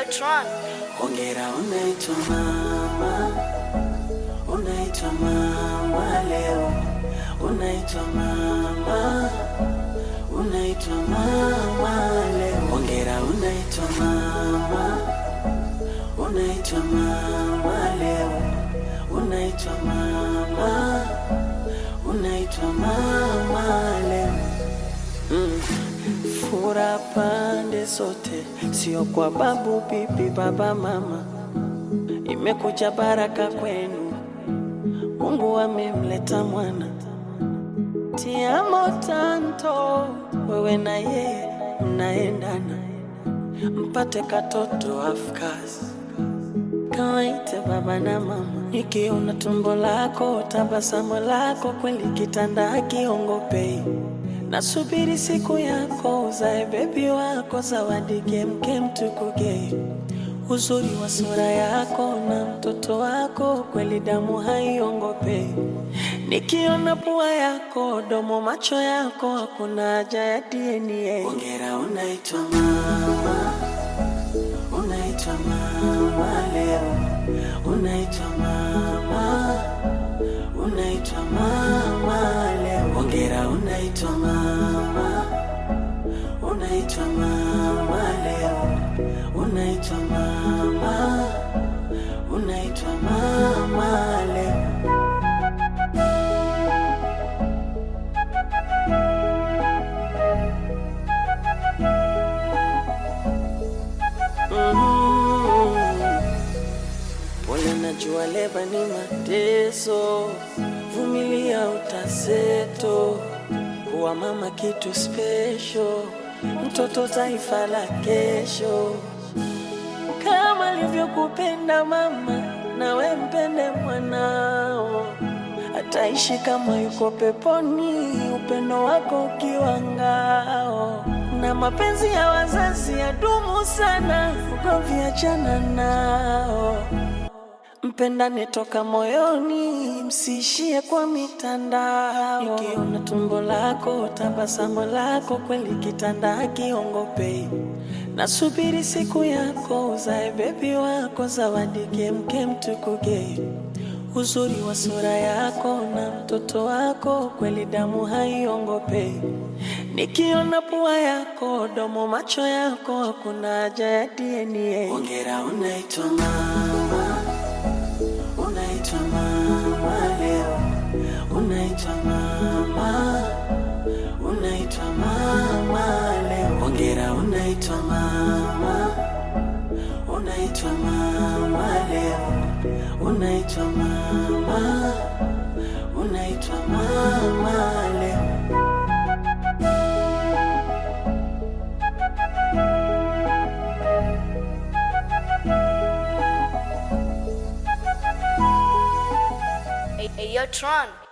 Tron. Hongera unaitwa mama, unaitwa mama leo, unaitwa mama, unaitwa mama leo. Hongera unaitwa mama, unaitwa mama leo, unaitwa mama, unaitwa mama leo. Mm. Fura pande zote, sio kwa babu, bibi, baba, mama. Imekuja baraka kwenu, Mungu amemleta mwana. Tiamo tanto, wewe na yeye mnaendana, mpate katoto afkasi kawaite baba na mama. Nikiona tumbo lako, tabasamu lako, kweli kitanda akiongopei Nasubiri siku yako uzae bebi wako, zawadi kemkem tukuge, uzuri wa sura yako na mtoto wako, kweli damu haiongope. Nikiona pua yako, domo, macho yako, hakuna haja ya DNA. Hongera, unaitwa mama, unaitwa mama leo, unaitwa mama unaitwa mama leo. Hongera, unaitwa mama, unaitwa mama leo, unaitwa mama, unaitwa mama leo. Mhm. Pole, najua leba ni mateso, vumilia utazeto. Kuwa mama kitu special, mtoto taifa la kesho. Kama alivyokupenda mama, nawe mpende mwanao, ataishi kama yuko peponi, upendo wako ukiwa ngao. Na mapenzi ya wazazi yadumu sana, ugomvi achana nao. Mpendane toka moyoni, msiishie kwa mitandao. Nikiona tumbo lako, tabasamu lako, kweli kitanda hakiongopei. Nasubiri siku yako, uzae bebi wako, zawadi kemkem tukuge, uzuri wa sura yako na mtoto wako, kweli damu haiongopei. Nikiona pua yako, domo, macho yako, hakuna haja ya DNA. Hongera, unaitwa mama unaitwa mama leo, unaitwa mama, unaitwa mama leo. Hongera, unaitwa mama, unaitwa mama leo, unaitwa mama, unaitwa mama leo. Hey, hey, yo, Tron.